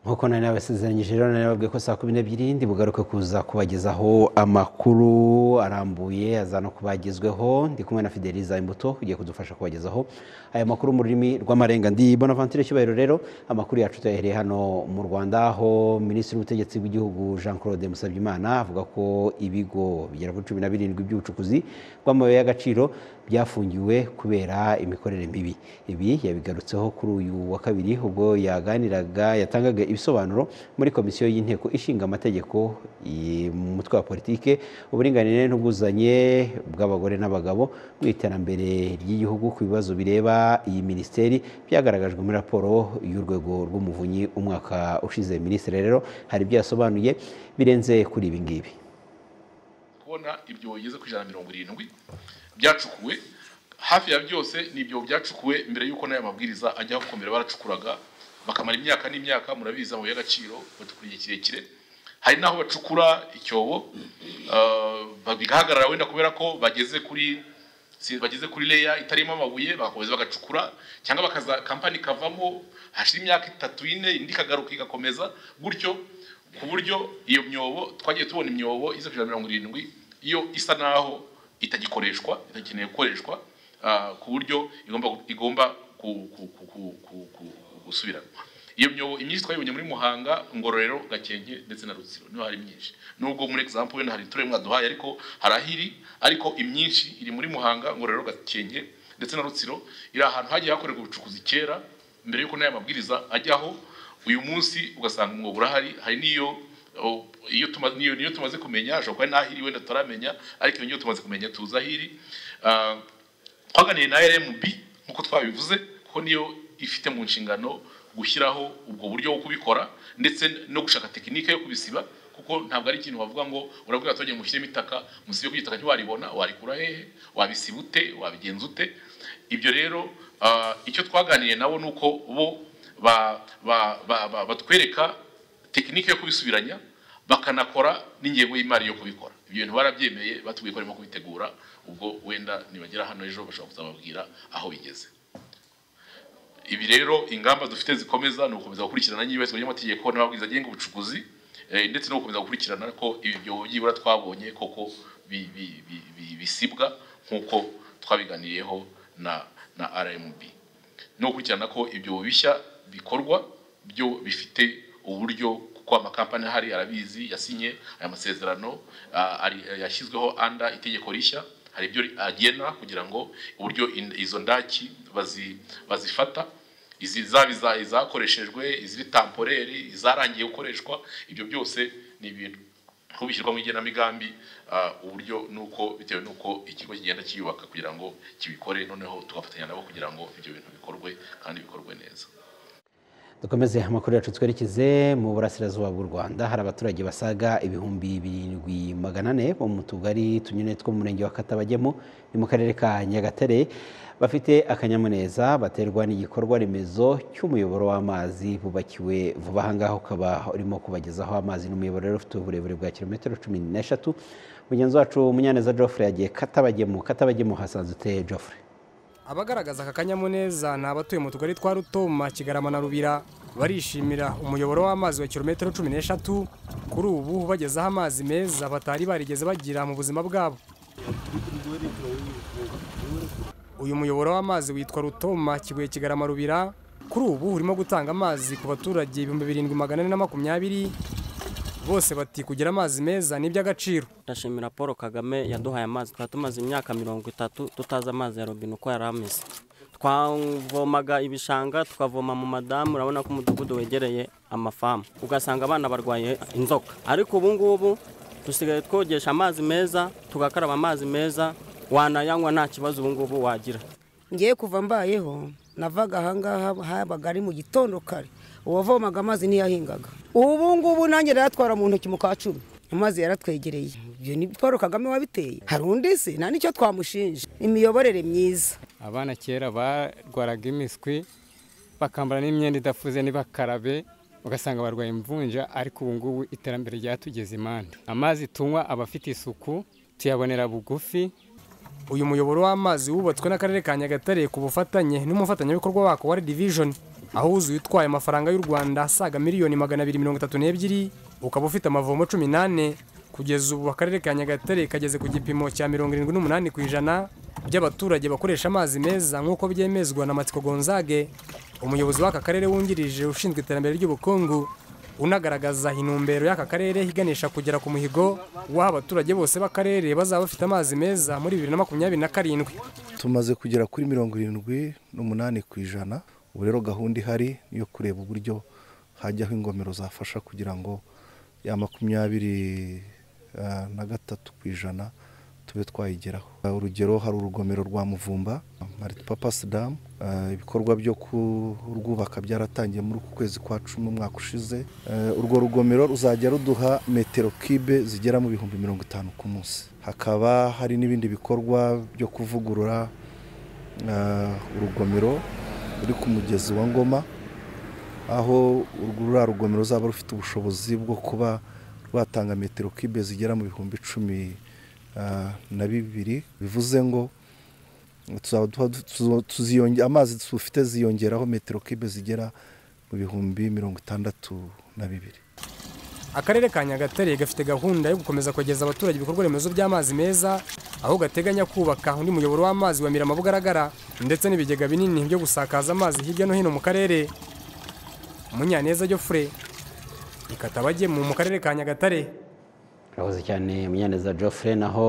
koko nari nabasezeranyije rero nari nababwiye ko saa kumi n'ebyiri ndi bugaruke kuza kubagezaho amakuru arambuye aza no kubagezweho ndi kumwe na fideliza imbuto ugiye kudufasha kubagezaho aya makuru mu rurimi rw'amarenga ndi bonaventure cyubahiro rero amakuru yacu tuyahereye hano mu rwanda aho minisitiri w'ubutegetsi bw'igihugu jean claude musabyimana avuga ko ibigo bigera kuri cumi na birindwi by'ubucukuzi bw'amabuye y'agaciro byafungiwe kubera imikorere mibi ibi yabigarutseho kuri uyu wa kabiri ubwo yaganiraga yatangaga ibisobanuro muri komisiyo y'inteko ishinga amategeko mu mutwe wa politike uburinganire n'ubwuzanye bw'abagore n'abagabo mu iterambere ry'igihugu ku bibazo bireba iyi minisiteri byagaragajwe muri raporo y'urwego rw'umuvunyi umwaka ushize minisitiri rero hari ibyo yasobanuye birenze kuri ibi ngibi kubona ibyo bigeze ku ijana na mirongo irindwi byacukuwe hafi ya byose ni ibyo byacukuwe mbere y'uko n'aya mabwiriza ajyaho gukomera baracukuraga bakamara imyaka n'imyaka murabizi amabuye y'agaciro bacukura igihe kirekire hari n'aho bacukura icyobo bigahagarara wenda kubera ko bageze kuri bageze kuri leya itarimo amabuye bagakomeza bagacukura cyangwa bakaza kampani ikavamo hashira imyaka itatu ine indi ikagaruka igakomeza gutyo ku buryo iyo myobo twagiye tubona imyobo iza ku ijana na mirongo irindwi iyo isa naho itagikoreshwa itakeneye gukoreshwa ku buryo igomba gusubiranwa iyo myobo imyinshi twayibonye muri muhanga ngororero gakenke ndetse na rutsiro niho hari myinshi nubwo muri egisampu wenda hari iturere mwaduhaye ariko hari ahiri ariko imyinshi iri muri muhanga ngororero gakenke ndetse na rutsiro iri ahantu hagiye hakorerwa ubucukuzi kera mbere y'uko n'aya mabwiriza ajyaho uyu munsi ugasanga umwobo urahari hari n'iyo iyo tumaze kumenya ashobora kuba n'ahiri wenda tutaramenya ariko iyo niyo tumaze kumenya tuzi ahiri twaganiriye na RMB nk'uko twabivuze kuko niyo ifite mu nshingano gushyiraho ubwo buryo bwo kubikora ndetse no gushaka tekinike yo kubisiba kuko ntabwo ari ikintu bavuga ngo urabwira abaturage mushyiremo itaka musibe ku gitaka ntiwaribona warikura hehe wabisiba ute wabigenza ute ibyo rero icyo twaganiriye nabo ni uko bo batwereka tekinike yo kubisubiranya bakanakora n'ingengo y'imari yo kubikora ibyo bintu barabyemeye batubwiye ko barimo kubitegura ubwo wenda nibagera hano ejo bashobora kuzababwira aho bigeze ibi rero ingamba dufite zikomeza ni ugukomeza gukurikirana n'iyubahiriza ry'amategeko n'amabwiriza agenga ubucukuzi ndetse no gukomeza gukurikirana ko ibi byobo byibura twabonye koko bisibwa nk'uko twabiganiriyeho na rmb no gukurikirana ko ibyobo bishya bikorwa byo bifite uburyo kuko amakampani ahari arabizi yasinye aya masezerano yashyizweho anda itegeko rishya hari ibyo agena kugira ngo uburyo izo ndaki bazifata izi zaba izakoreshejwe iziri tamporeri izarangiye gukoreshwa ibyo byose ni ibintu kuko bishyirwa mu igenamigambi uburyo nuko bitewe n'uko ikigo kigenda kiyubaka kugira ngo kibikore noneho tugafatanya nabo kugira ngo ibyo bintu bikorwe kandi bikorwe neza dukomeze amakuru yacu twerekeze mu burasirazuba bw'u rwanda hari abaturage basaga ibihumbi birindwi magana ane bo mu tugari tunyuranye two mu murenge wa katabagemo ni mu karere ka nyagatare bafite akanyamuneza baterwa n'igikorwa remezo cy'umuyoboro w'amazi bubakiwe vuba ahangaha ukaba urimo kubagezaho amazi n'umuyoboro rero ufite uburebure bwa kilometero cumi n'eshatu mugenzi wacu munyaneza Geoffrey yagiye katabagemo katabagemo hasanze ute Geoffrey abagaragaza aka kanyamuneza ni abatuye mu tugari twa rutoma kigarama na rubira barishimira umuyoboro w'amazi wa kilometero cumi n'eshatu kuri ubu bagezaho amazi meza batari barigeze bagira mu buzima bwabo uyu muyoboro w'amazi witwa rutoma kibuye kigarama rubira kuri ubu urimo gutanga amazi ku baturage ibihumbi birindwi magana ane na makumyabiri bose bati kugira amazi meza ni iby'agaciro ndashimira paul kagame yaduhaye amazi twari tumaze imyaka mirongo itatu tutazi amazi ya robine uko yari ameze twavomaga ibishanga tukavoma mu madamu urabona ko umudugudu wegereye amafamu ugasanga abana barwaye inzoka ariko ubu ngubu dusigaye twogesha amazi meza tugakaraba amazi meza wanayanywa nta kibazo ubu ngubu wagira ngiye kuva mbayeho navaga ahangaha habaga ari mu gitondo kare uwavomaga amazi ntiyahingaga ubu ngubu nanjye yatwara mu ntoki mu ka cumi amazi yaratwegereye ibyo ni paul kagame wabiteye hari undi se nta n'icyo twamushinja imiyoborere myiza abana kera barwaraga imiswi bakambara n'imyenda idafuze ntibakarabe ugasanga barwaye imvunja ariko ubu ngubu iterambere ryatugeze impande amazi tunywa aba afite isuku tuyabonera bugufi uyu muyoboro w'amazi wubatswe n'akarere ka nyagatare ku bufatanye n'umufatanyabikorwa wako wa redivijoni aho wuzuye utwaye amafaranga y'u rwanda asaga miliyoni magana abiri mirongo itatu n'ebyiri ukaba ufite amavomo cumi n'ane kugeza ubu akarere ka nyagatare kageze ku gipimo cya mirongo irindwi n'umunani ku ijana by'abaturage bakoresha amazi meza nk'uko byemezwa na matsiko gonzage umuyobozi w'aka karere wungirije ushinzwe iterambere ry'ubukungu unagaragaza intumbero y'aka karere iganisha kugera ku muhigo w'aho abaturage bose b'akarere bazaba bafite amazi meza muri bibiri na makumyabiri na karindwi tumaze kugera kuri mirongo irindwi n'umunani ku ijana ubu rero gahunda ihari ni iyo kureba uburyo hajyaho ingomero zafasha kugira ngo ya makumyabiri eh, na gatatu ku ijana tube twayigeraho Eh, urugero hari urugomero rwa muvumba maritipapasi damu Eh, ibikorwa byo kurwubaka byaratangiye muri uku kwezi kwa cumi umwaka ushize Eh, urwo rugomero ruzajya ruduha metero kibe zigera mu bihumbi mirongo itanu ku munsi hakaba hari n'ibindi bikorwa byo kuvugurura eh, urugomero ruri ku mugezi wa ngoma aho urwo ruriya rugomero ruzaba rufite ubushobozi bwo kuba rwatanga metero kibe zigera mu bihumbi cumi ah, na bibiri bivuze ngo tuzaba duha- tuzo- tuziyonge- amazi dufite ziyongeraho metero kibe zigera mu bihumbi mirongo itandatu na bibiri akarere ka nyagatare gafite gahunda yo gukomeza kugeza abaturage ibikorwa remezo by'amazi meza aho gateganya kubaka undi muyoboro w'amazi wa mirama bugaragara ndetse n'ibigega binini byo gusakaza amazi hirya no hino mu karere munyaneza jofure ikatabagemu mu karere ka nyagatare urakoze cyane munyaneza Geoffrey naho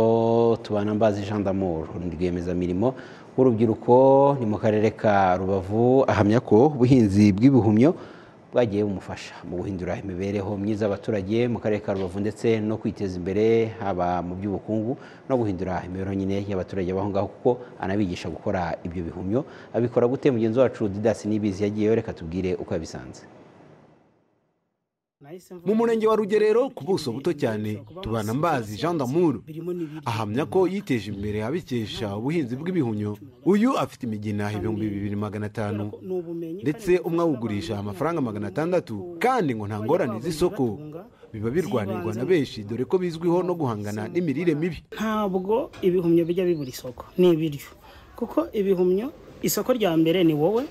tubana mbazi Jean d'amour rwiyemezamirimo w'urubyiruko ni mu karere ka rubavu ahamya ko ubuhinzi bw'ibihumyo bwagiye bumufasha mu guhindura imibereho myiza y'abaturage mu karere ka rubavu ndetse no kwiteza imbere haba mu by'ubukungu no guhindura imibereho nyine y'abaturage baho ngaho kuko anabigisha gukora ibyo bihumyo abikora gute mugenzi wacu didasi n'ibizi yagiyeyo reka tubwire uko yabisanze mu murenge wa rugerero ku buso buto cyane tubana mbazi jean damour ahamya ko yiteje imbere abikesha ubuhinzi bw'ibihumyo uyu afite imigina ibihumbi bibiri magana atanu ndetse umwe awugurisha amafaranga magana atandatu kandi ngo nta ngorane z'isoko biba birwanirwa na benshi dore ko bizwiho no guhangana n'imirire mibi ntabwo ibihumyo bijya bibura isoko ni ibiryo kuko ibihumyo isoko rya mbere ni wowe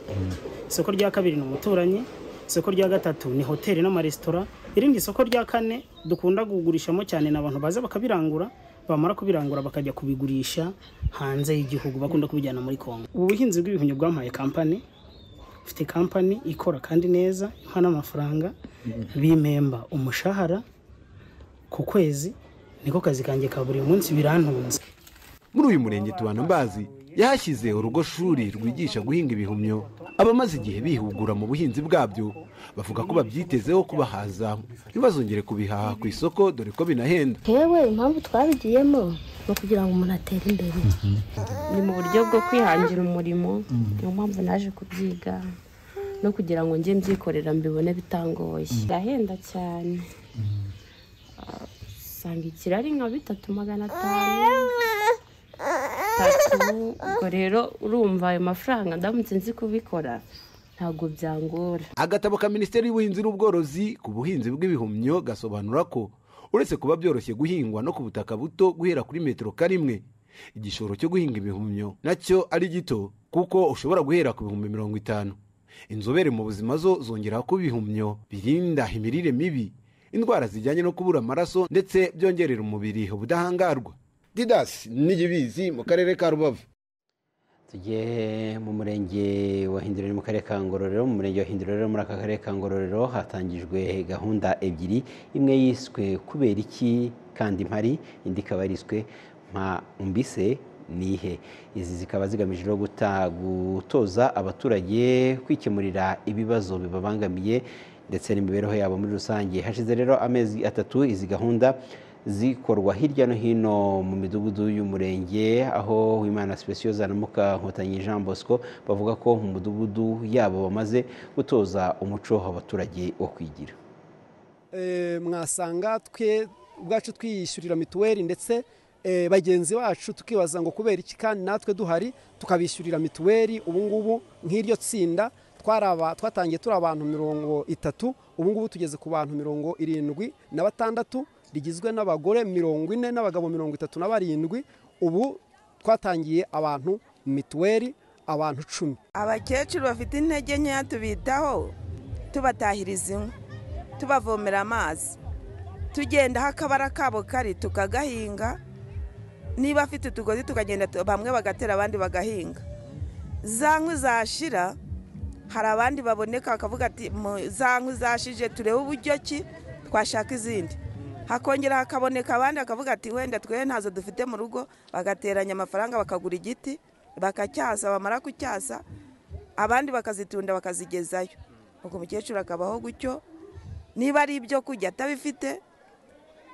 isoko rya kabiri ni umuturanyi isoko rya gatatu ni hoteli n'amaresitora irindi soko rya kane dukunda kugurishamo cyane ni abantu baza bakabirangura bamara kubirangura bakajya kubigurisha hanze y'igihugu bakunda kubijyana muri kongo ubu buhinzi bw'ibihumyo bwampaye kampani mfite kampani ikora kandi neza impa n'amafaranga b'impemba umushahara ku kwezi niko kazi kanjye ka buri munsi birantunze muri uyu murenge tubana mbazi yahashyize urugo shuri rwigisha guhinga ibihumyo abamaze igihe bihugura mu buhinzi bwabyo bavuga ko babyitezeho kubahaza ntibazongere kubihaha ku isoko dore ko binahenda yewe impamvu twabigiyemo ni ukugira ngo umuntu atere imbere ni mu buryo bwo kwihangira umurimo niyo mpamvu naje kubyiga no kugira ngo njye mbyikorera mbibone bitangoye birahenda cyane Ah, usanga ikirari nka bitatu magana atanu bitatu ubwo rero urumva ayo mafaranga ndamutse nzi kubikora ntabwo byangora agatabo ka minisiteri y'ubuhinzi n'ubworozi ku buhinzi bw'ibihumyo gasobanura ko uretse kuba byoroshye guhingwa no ku butaka buto guhera kuri metero karimwe igishoro cyo guhinga ibihumyo nacyo ari gito kuko ushobora guhera ku bihumbi mirongo itanu inzobere mu buzima zo zongera ko ibihumyo birinda imirire mibi indwara zijyanye no kubura amaraso ndetse byongerera umubiri ubudahangarwa didasi n'igibizi mu karere ka rubavu tujye mu murenge wa hinduriro mu karere ka ngororero mu murenge wa hinduriro rero muri aka karere ka ngororero hatangijwe gahunda ebyiri imwe yiswe kubera iki kandi mpari indi ikaba yariswe mpa umbise nihe izi zikaba zigamije no guta- gutoza abaturage kwikemurira ibibazo bibabangamiye ndetse n'imibereho yabo muri rusange hashize rero amezi atatu izi gahunda zikorwa hirya no hino mu midugudu y'umurenge aho wimana specioza na mukankotanyi jean bosco bavuga ko mu mudugudu yabo bamaze gutoza umuco abaturage wo kwigira Eh, mwasanga twe ubwacu twiyishyurira mituweli ndetse eh, bagenzi bacu tukibaza ngo kubera iki kandi natwe duhari tukabishyurira mituweli ubu ngubu nk'iryo tsinda twari aba- twatangiye turi abantu mirongo itatu ubu ngubu tugeze ku bantu mirongo irindwi na batandatu rigizwe n'abagore mirongo ine n'abagabo mirongo itatu na barindwi ubu twatangiye abantu mituweli abantu icumi abakecuru bafite intege nkeya tubitaho tubatahiriza inkwi tubavomera amazi tugendaho akabara kabo kari tukagahinga niba afite utugozi tukagenda tu- bamwe bagatera abandi bagahinga za nkwi zashira hari abandi baboneka bakavuga ati "Mu- za nkwi zashije turebe uburyo ki twashaka izindi hakongera hakaboneka abandi bakavuga ati wenda twe ntazo dufite mu rugo bagateranya amafaranga bakagura igiti bakacyasa bamara kucyasa abandi bakazitunda bakazigezayo ubwo umukecuru akabaho gutyo niba ari ibyo kurya atabifite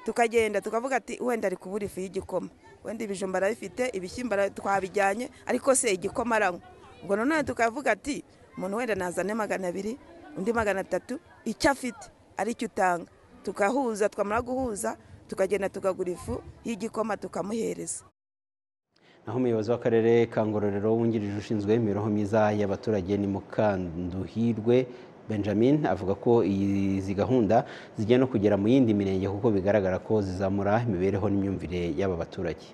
tukagenda tukavuga ati wenda ari kubura ifu y'igikoma wenda ibijumba arabifite ibishyimbo ara- twabijyanye ariko se igikoma aranywa ubwo nanone tukavuga ati umuntu wenda nazane magana abiri undi magana atatu icyo afite aricyo utanga tugahuza twamara guhuza tukagenda tukagura ifu y'igikoma tukamuhereza naho umuyobozi w'akarere ka ngororero wungirije ushinzwe imibereho myiza y'abaturage ni mukanduhirwe benjamin avuga ko izi gahunda zigiye no kugera mu yindi mirenge kuko bigaragara ko zizamura imibereho n'imyumvire y'aba baturage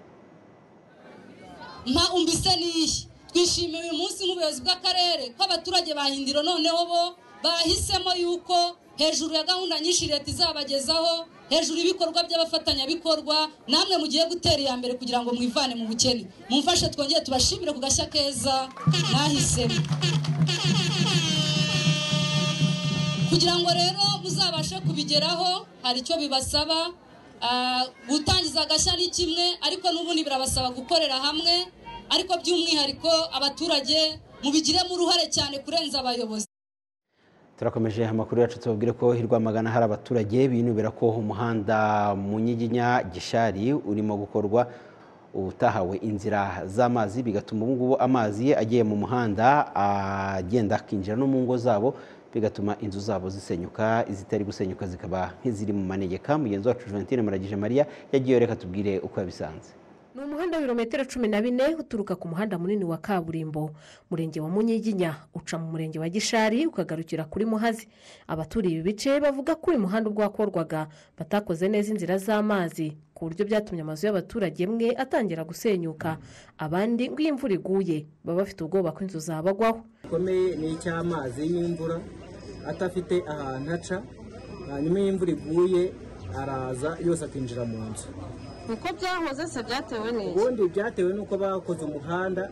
mpa umbise n'iyi twishimiye uyu munsi nk'ubuyobozi bw'akarere ko abaturage ba hindiro noneho bo bahisemo yuko hejuru ya gahunda nyinshi leta izabagezaho hejuru y'ibikorwa by'abafatanyabikorwa namwe mugiye gutera iya mbere kugira ngo mwivane mu bukene mumfashe twongere tubashimire ku gashya keza mwahisemo kugira ngo rero muzabashe kubigeraho hari icyo bibasaba Ah, gutangiza agashya ni kimwe ariko n'ubundi birabasaba gukorera hamwe ariko by'umwihariko abaturage mubigiremo uruhare cyane kurenza abayobozi turakomeje amakuru yacu tubabwire ko i rwamagana hari abaturage binubira ko umuhanda munyiginya gishari urimo gukorwa utahawe inzira z'amazi bigatuma ubu ngubu amazi agiye mu muhanda agenda akinjira no mu ngo zabo bigatuma inzu zabo zisenyuka izitari gusenyuka zikaba nk'iziri mu manegeka mugenzi wacu Juventine Muragije Maria yagiye reka tubwire uko yabisanze ni umuhanda wa birometero cumi na bine uturuka ku muhanda munini wa kaburimbo murenge wa munyiginya uca mu murenge wa gishari ukagarukira kuri muhazi abaturiye ibi bice bavuga ko uyu muhanda ubwo wakorwaga batakoze neza inzira z'amazi ku buryo byatumye amazu y'abaturage mwe atangira gusenyuka abandi ngo iyo imvura iguye baba bafite ubwoba ko inzu zabagwaho gikomeye ni icy'amazi y'imvura atafite ahantu aca hanyuma iyo imvura iguye araza yose akinjira mu nzu niko byahoze se byatewe n'iki ubundi byatewe n'uko bakoze umuhanda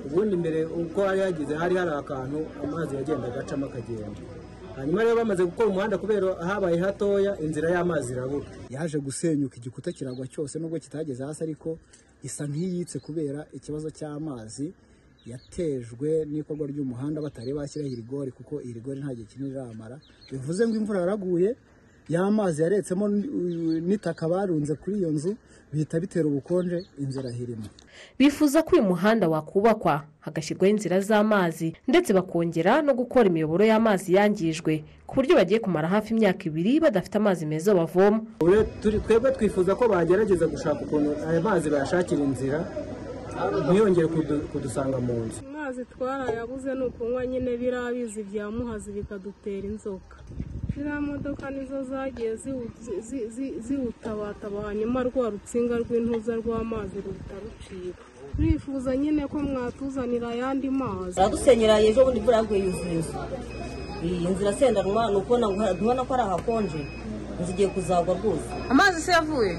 ubundi mbere uko hari hagize hari hari akantu amazi yagendaga acamo akagenda hanyuma rero bamaze gukora umuhanda kubera habaye hatoya inzira y'amazi irabura yaje gusenyuka igikuta kiragwa cyose nubwo kitageze hasi ariko isa nk'iyitse kubera ikibazo cy'amazi yatejwe n'ikorwa ry'umuhanda batari bashyiraho irigori kuko irigori nta gihe kinini iramara bivuze ngo imvura yaraguye ya mazi yaretsemo n- n'itaka barunze kuri iyo nzu bihita bitera ubukonje inzira irimo bifuza ko uyu muhanda wakubakwa hagashyirwaho inzira z'amazi ndetse bakongera no gukora imiyoboro y'amazi yangijwe ku buryo bagiye kumara hafi imyaka ibiri badafite amazi meza bavoma Ubu turi- twebwe twifuza ko bagerageza gushaka ukuntu aya mazi bayashakira inzira ntiyongere kudu- kudusanga mu nzu amazi twarayabuze ni ukunywa nyine biriya bizi bya muhazi bikadutera inzoka ziriya modoka nizo zagiye ziwu- zi- zi- zi- ziwutabataba hanyuma rwa rutsinga rw'intuza rw'amazi ruhita rucika turifuza nyine ko mwatuzanira ayandi mazi baradusenyera ejo bundi imvura yaguye yuzuye inzu iyi nzira sendanwa ni ukubona ngo ha- ubona ko ari ahakonje inzu igiye kuzagwa rwose amazi se yavuye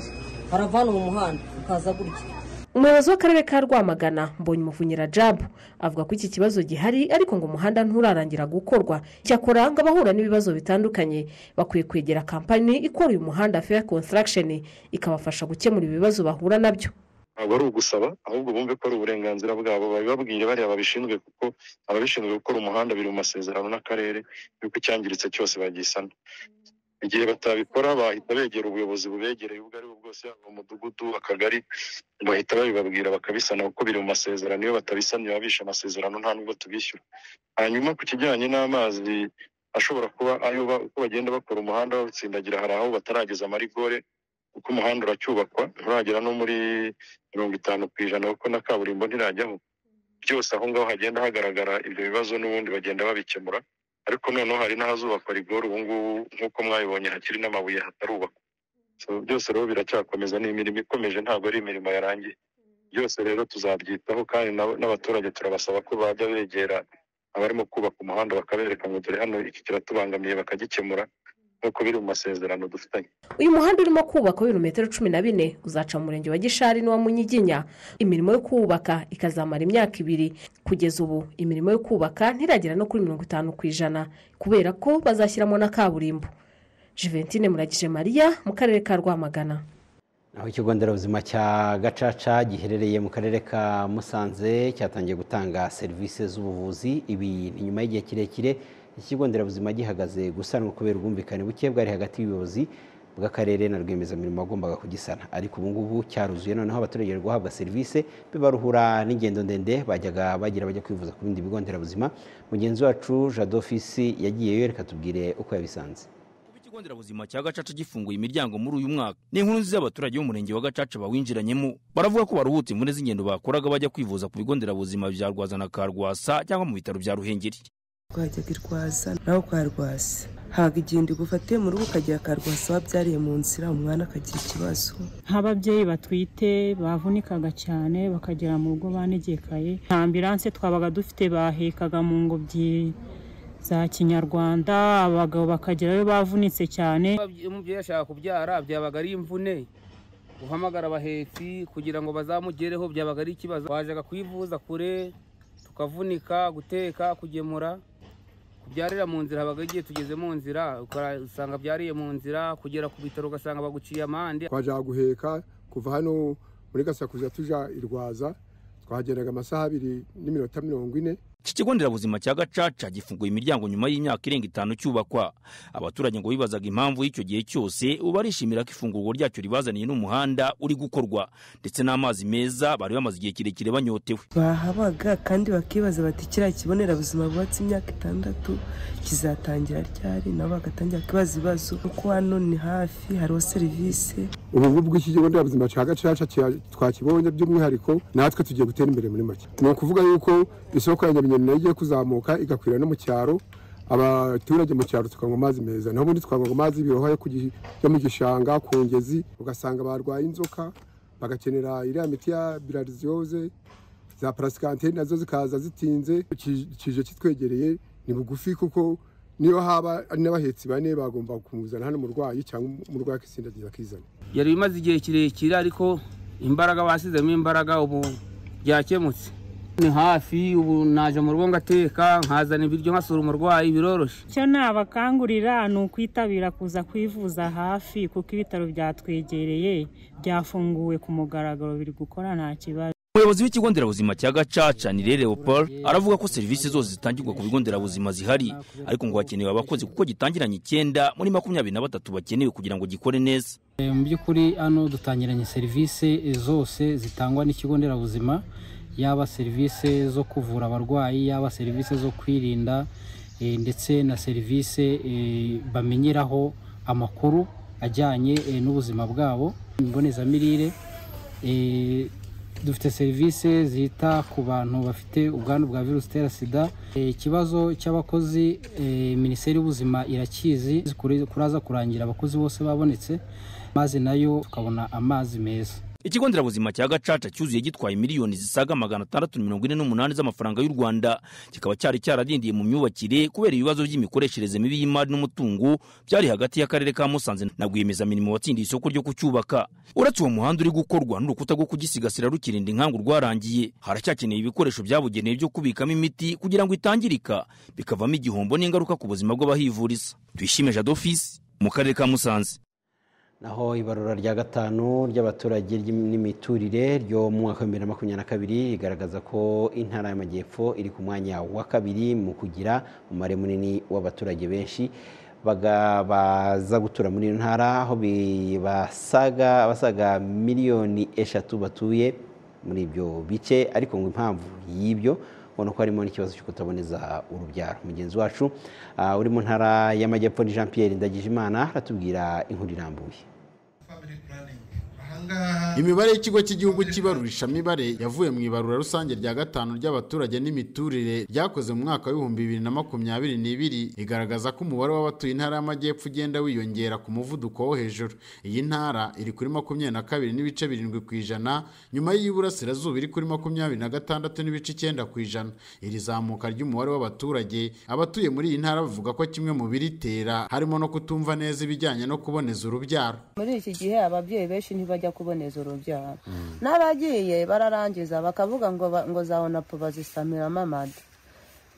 baravana mu muhanda ukaza gutya umuyobozi w'akarere ka rwamagana mbonye umuvunyira jabu avuga ko iki kibazo gihari ariko ngo umuhanda nturarangira gukorwa cyakora ngo abahura n'ibibazo bitandukanye bakwiye kwegera kampani ikora uyu muhanda fair construction ikabafasha gukemura ibibazo bahura nabyo ntabwo ari ugusaba ahubwo bumve ko ari uburenganzira bwabo babibabwire bariya babishinzwe kuko ababishinzwe gukora umuhanda biri mu masezerano n'akarere yuko icyangiritse cyose bagisana igihe batabikora bahita begera ubuyobozi bubegereye ubwo ari bwo bwose yaba umudugudu akagari bahita babibabwira bakabisana kuko biri mu masezerano iyo batabisanye baba bishe amasezerano nta nubwo tubishyura hanyuma ku kijyanye n'amazi ashobora kuba ayo ba- uko bagenda bakora umuhanda bawutsindagira hari aho batarageza amarigore kuko umuhanda uracyubakwa nturagera no muri mirongo itanu ku ijana kuko na kaburimbo ntirajyaho byose aho ngaho hagenda hagaragara ibyo bibazo n'ubundi bagenda babikemura ariko noneho hari n'ahazubakwa rigori ubu ngubu nk'uko mwabibonye hakiri n'amabuye hatarubakwa So, byose rero biracyakomeza ni imirimo ikomeje ntabwo ari imirimo yarangiye byose rero tuzabyitaho kandi n'ab- n'abaturage turabasaba ko bajya begera abarimo kubaka umuhanda bakabereka ngo dore hano iki kiratubangamiye bakagikemura nk'uko biri mu masezerano dufitanye uyu muhanda urimo kubakwa w'ibirometero cumi na bine uzaca mu murenge wa gishari n'uwa munyiginya imirimo yo kuwubaka ikazamara imyaka ibiri kugeza ubu imirimo yo kubaka ntiragera no kuri mirongo itanu ku ijana kubera ko bazashyiramo na kaburimbo juventine muragije mariya mu karere ka rwamagana aho ikigo nderabuzima cya gacaca giherereye mu karere ka musanze cyatangiye gutanga serivisi z'ubuvuzi ibi ni nyuma y'igihe kirekire iki kigo nderabuzima gihagaze gusanwa kubera ubwumvikane buke bwari hagati y'ubuyobozi bw'akarere na rwiyemezamirimo wagombaga kugisana ariko ubu ngubu cyaruzuye noneho abaturage bari guhabwa serivisi bibaruhura n'ingendo ndende bajyaga bagira bajya kwivuza ku bindi bigo nderabuzima mugenzi wacu jado fisi yagiyeyo reka tubwire uko yabisanze ikigo nderabuzima cya gacaca gifunguye imiryango muri uyu mwaka ni inkuru nziza y'abaturage b'umurenge wa gacaca bawinjiranyemo baravuga ko baruhutse imvune z'ingendo bakoraga bajya kwivuza ku bigo nderabuzima bya rwaza na karwasa cyangwa mu bitaro bya ruhengeri twajyaga irwaza naho ukarwasa ntabwo igenda igufatiye mu rugo ukagira karwasa wabyariye mu nzira umwana akagira ikibazo nk'ababyeyi batwite bavunikaga cyane bakagera mu rugo banegekaye nta ambiranse twabaga dufite bahekaga mu ngobyi za kinyarwanda abagabo bakagerayo bavunitse cyane Iyo umubyeyi ashaka kubyara byabaga ari imvune guhamagara abahetsi kugira ngo bazamugereho byabaga ari ikibazo wajyaga kwivuza kure tukavunika guteka kugemura kubyarira mu nzira habaga igihe tugeze mu nzira ukora- usanga byariye mu nzira kugera ku bitaro ugasanga baguciye amande twajya guheka kuva hano muri gasakuza tujya i rwaza twahagendaga amasaha abiri n'iminota mirongo ine iki kigo nderabuzima cya gacaca gifunguye imiryango nyuma y'imyaka irenga itanu cyubakwa abaturage ngo bibazaga impamvu y'icyo gihe cyose ubu barishimira ko ifungurwa ryacyo ribazaniye n'umuhanda uri gukorwa ndetse n'amazi meza bari bamaze igihe kirekire banyotewe bahabaga kandi bakibaza bati kiriya kigo nderabuzima bubatse imyaka itandatu kizatangira ryari nabo bagatangira kwibaza ibibazo kuko hano ni hafi hariho serivisi ubu ngubu bw'iki kigo nderabuzima cya gacaca cya- twakibonye by'umwihariko natwe tugiye gutera imbere muri make ni ukuvuga yuko isoko ya nyabinyoni nayo igiye kuzamuka igakwira no mu cyaro abaturage mu cyaro tukanywa amazi meza naho ubundi twanywaga amazi y'ibirohwa yo ku gi- yo mu gishanga ku ngezi ugasanga barwaye inzoka bagakenera iriya miti ya birariziyoze za parasikanteri nazo zikaza zitinze Ki- kije kitwegereye ni bugufi kuko niyo haba ari n'abahetsi bane bagomba kumuzana hano umurwayi cyangwa umurwayi akisindagira akizana yari imaze igihe kirekire ariko imbaraga basizemo imbaraga ubu byakemutse ni hafi ubu naje mu rugo ngateka nkazana ibiryo nkasura umurwayi biroroshye icyo nabakangurira ni ukwitabira kuza kwivuza hafi kuko ibitaro byatwegereye byafunguwe ku mugaragaro biri gukora nta kibazo umuyobozi w'ikigo nderabuzima cya gacaca ni rero leopold aravuga ko serivisi zose zitangirwa ku bigo nderabuzima zihari ariko ngo hakenewe abakozi kuko gitangiranye icyenda muri makumyabiri na batatu bakenewe kugira ngo gikore neza Eh, mu by'ukuri hano dutangiranye serivisi zose zitangwa n'ikigo nderabuzima yaba serivisi zo kuvura abarwayi yaba serivisi zo kwirinda eh, ndetse na serivisi eh, bamenyeraho amakuru ajyanye eh, n'ubuzima bwabo imbonezamirire eh, dufite serivisi zita ku bantu bafite ubwandu bwa virusi itera sida Eh, ikibazo cy'abakozi eh, minisiteri y'ubuzima irakizi kuri- kuraza kurangira abakozi bose babonetse maze nayo tukabona amazi meza ikigo nderabuzima cya gacaca cyuzuye gitwaye miliyoni zisaga magana atandatu mirongo ine n'umunani z'amafaranga y'u rwanda kikaba cyari cyaradindiye mu myubakire kubera ibibazo by'imikoreshereze mibi y'imari n'umutungo byari hagati y'akarere ka musanze na rwiyemezamirimo watsindiye isoko ryo kucyubaka uretse uwo muhanda uri gukorwa n'urukuta rwo kugisigasira rukirinda inkangu rwarangiye haracyakeneye ibikoresho byabugenewe byo kubikamo imiti kugira ngo itangirika bikavamo igihombo n'ingaruka ku buzima bw'abahivuriza twishime jado fisi mu karere ka musanze naho ibarura rya gatanu ry'abaturage ry'im- n'imiturire ryo mu mwaka w'ibihumbi bibiri na makumyabiri na kabiri rigaragaza ko intara y'amajyepfo iri ku mwanya wa kabiri mu kugira umubare munini w'abaturage benshi baga- baza gutura muri iyo ntara aho bi- basaga abasaga miliyoni eshatu batuye muri ibyo bice ariko ngo impamvu y'ibyo ubona ko harimo n'ikibazo cyo kutaboneza urubyaro mugenzi wacu ah, uri mu ntara y'amajyepfo ni jean pierre ndagijimana aratubwira inkuru irambuye imibare y'ikigo cy'igihugu cy'ibarurishamibare yavuye mu ibarura rusange rya gatanu ry'abaturage n'imiturire ryakoze mu mwaka w'ibihumbi bibiri na makumyabiri n'ibiri igaragaza ko umubare w'abatuye intara y'amajyepfo ugenda wiyongera ku muvuduko wo hejuru iyi ntara iri kuri makumyabiri na kabiri n'ibice birindwi ku ijana nyuma y'iy'iburasirazuba iri kuri makumyabiri na gatandatu n'ibice icyenda ku ijana iri zamuka ry'umubare w'abaturage abatuye muri iyi ntara bavuga ko kimwe mu biritera harimo no kutumva neza ibijyanye no kuboneza urubyaro muri iki gihe ababyeyi benshi ntibajya kuboneza urubyaro n'abagiye bararangiza bakavuga ngo ba- ngo za onapu bazisamira mamadi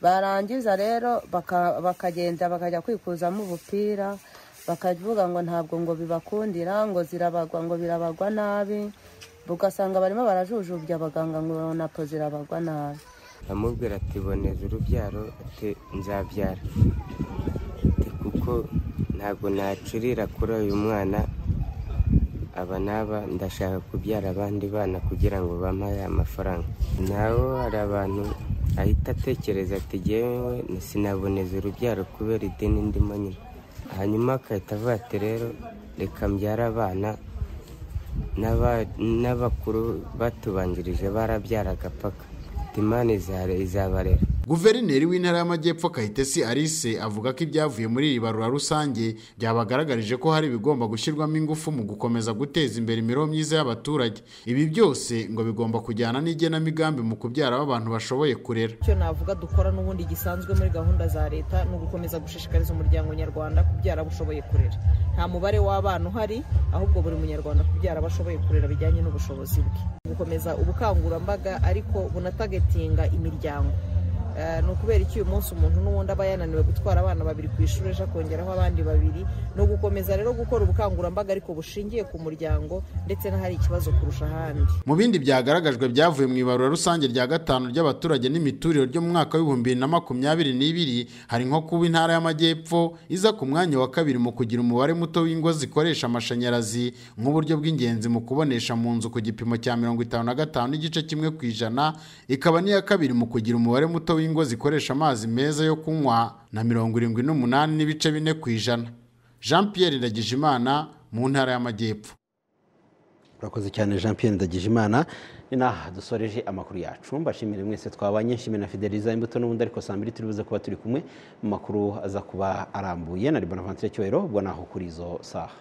barangiza rero baka- bakagenda bakajya kwikuzamo ubupira bakavuga ngo ntabwo ngo bibakundira ngo zirabagwa ngo birabagwa nabi ugasanga barimo barajujubya abaganga ngo onapu zirabagwa nabi amubwira ati boneza urubyaro ati nzabyara Ati, kuko ntabwo nacurira kuri uyu mwana aba n'aba ndashaka kubyara abandi bana kugira ngo bampaye amafaranga naho hari abantu ahita atekereza ati jyewe sinaboneza urubyaro kubera idini ndimo nyine hanyuma agahita avuga ati rero reka mbyare abana n'aba- n'abakuru batubanjirije barabyaraga paka imana izare- izabarera Guverineri w'intara y'amajyepfo Kayitesi Alice avuga ko ibyavuye muri iri barura rusange byabagaragarije ko hari ibigomba gushyirwamo ingufu mu gukomeza guteza imbere imibereho myiza y'abaturage ibi byose ngo bigomba kujyana n'igenamigambi mu kubyara abantu bashoboye kurera icyo navuga dukora n'ubundi gisanzwe muri gahunda za leta ni ugukomeza gushishikariza umuryango nyarwanda kubyara abo ushoboye kurera nta mubare w'abana uhari ahubwo buri munyarwanda kubyara abo ashoboye kurera bijyanye n'ubushobozi bwe gukomeza ubukangurambaga ariko bunatagetinga imiryango Eh, ni ukubera iki uyu munsi umuntu n'ubundi aba yananiwe gutwara abana babiri ku ishuri ejo akongeraho abandi babiri ni ugukomeza rero gukora ubukangurambaga ariko bushingiye ku muryango ndetse n'ahari ikibazo kurusha ahandi mu bindi byagaragajwe byavuye mu ibarura rusange rya gatanu ry'abaturage n'imiturire ryo mu mwaka w'ibihumbi bibiri na makumyabiri n'ibiri hari nko kuba intara y'amajyepfo iza ku mwanya wa kabiri mu kugira umubare muto w'ingo zikoresha amashanyarazi nk'uburyo bw'ingenzi mu kubonesha mu nzu ku gipimo cya mirongo itanu na gatanu n'igice kimwe ku ijana ikaba n'iya kabiri mu kugira umubare muto w'ingo zikoresha amazi meza yo kunywa na mirongo irindwi n'umunani n'ibice bine ku ijana jean pierre ndagijimana mu ntara y'amajyepfo urakoze cyane jean pierre ndagijimana ni naha dusoreje amakuru yacu mbashimire mwese twabanye nshimire na fideliza imbuto n'ubundi ariko saa mbiri turi buze kuba turi kumwe mu makuru aza kuba arambuye na ribona vantire cyubahiro ubwo naho kuri izo saha